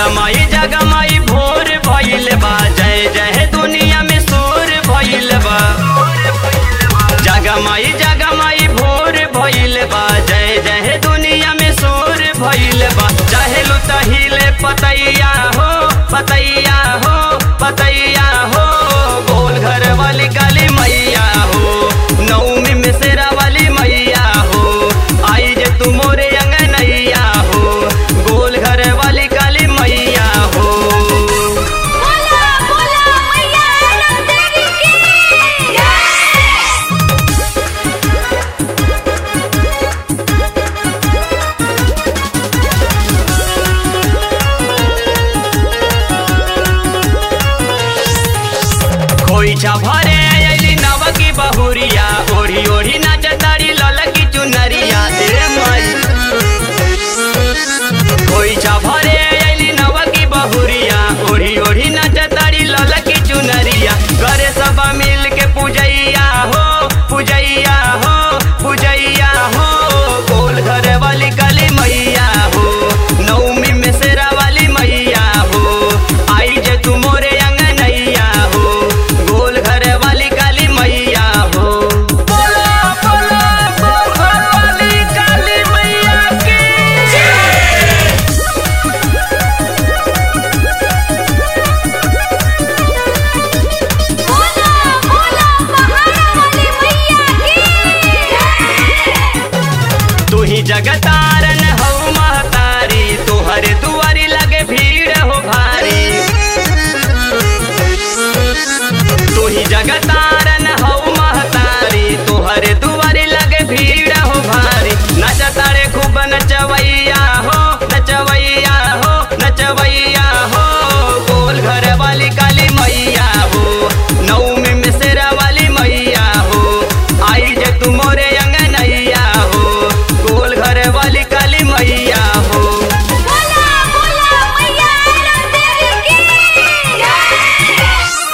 जगमई जगमई भोर भइल बा जय जय दुनिया में शोर भइल बा जगमई जगमई भोर भइल बा जय जय दुनिया में शोर भइल बा चाहे लुतहिले पतैया हो पतैया हो पतैया हो गोल घर वाली काली मैया हो नौमी में शेरा वाली मैया हो आई जे तू मोरे अंगनैया हो गोल घर वाली काली मैया हो बोला बोला मैया रंगदेवी की जय खोइछा भरे अइली नवकी बहुरिया ओढ़ी ओढ़ी नाचतारी ललकी चुनरिया ए माई खोइछा भरे अइली नवकी बहुरिया ओढ़ी ओढ़ी नाचतारी ललकी चुनरिया घरे सब मिल के पूजैया हो पूजैया हो पूजैया हो गोल घर वाली काली मैया हो नौमी में शेरा वाली मैया हो आई जे तू मोरे अंगनैया हो गोल घर वाली काली मैया हो बोला बोला गोल घर वाली काली मैया की बोला बोला पहाड़ा वाली मैया की जय तू ही जगतारन हो महतारी तुहरे दुआरी लगे भीड़ हो भारी तू ही जगतारन हो महतारी तुहरे दुआरी लगे भीड़ हो भारी नचतारे खूब नचवैया हो नचवैया हो नचवैया हो गोल घर वाली काली मैया हो नौमी में शेरा वाली मैया हो आई जे तू मोरे अंगनैया हो गोल घर वाली काली मैया हो बोला बोला मैया रंगदेवी की जय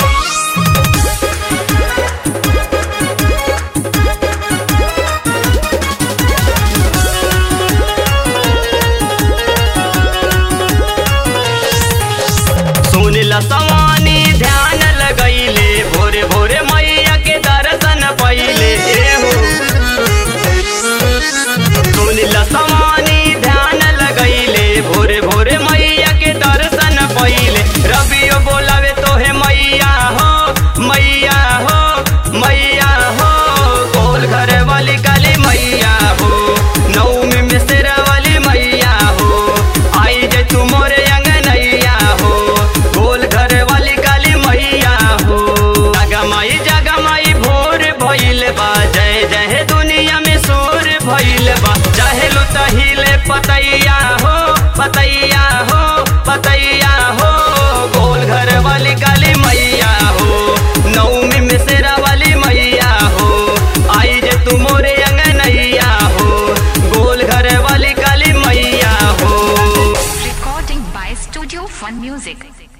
सुनिल सवानी ध्यान लगैले भोरे भोरे मैया के दर्शन पहिले ए हो सुनिल सवानी ध्यान लगैले भोरे भोरे मैया के दर्शन पहिले रबियो बोलावे तोहे मैया हो मैया हो मैया हो गोल घर वाली काली मैया हो नौमी में शेरा वाली मैया हो आई जे तू मोरे अंगनैया हो गोल घर वाली काली मैया हो जगमई जगमई भोर भइल बा जय जय दुनिया में शोर भइल बा चाहे लुतहिले पतैया हो पतैया हो पतैया हो गोल घर वाली काली मैया हो नौमी में शेरा वाली मैया हो आई जे तू मोरे अंगनैया हो गोल घर वाली काली मैया हो Recording by Studio Fun Music.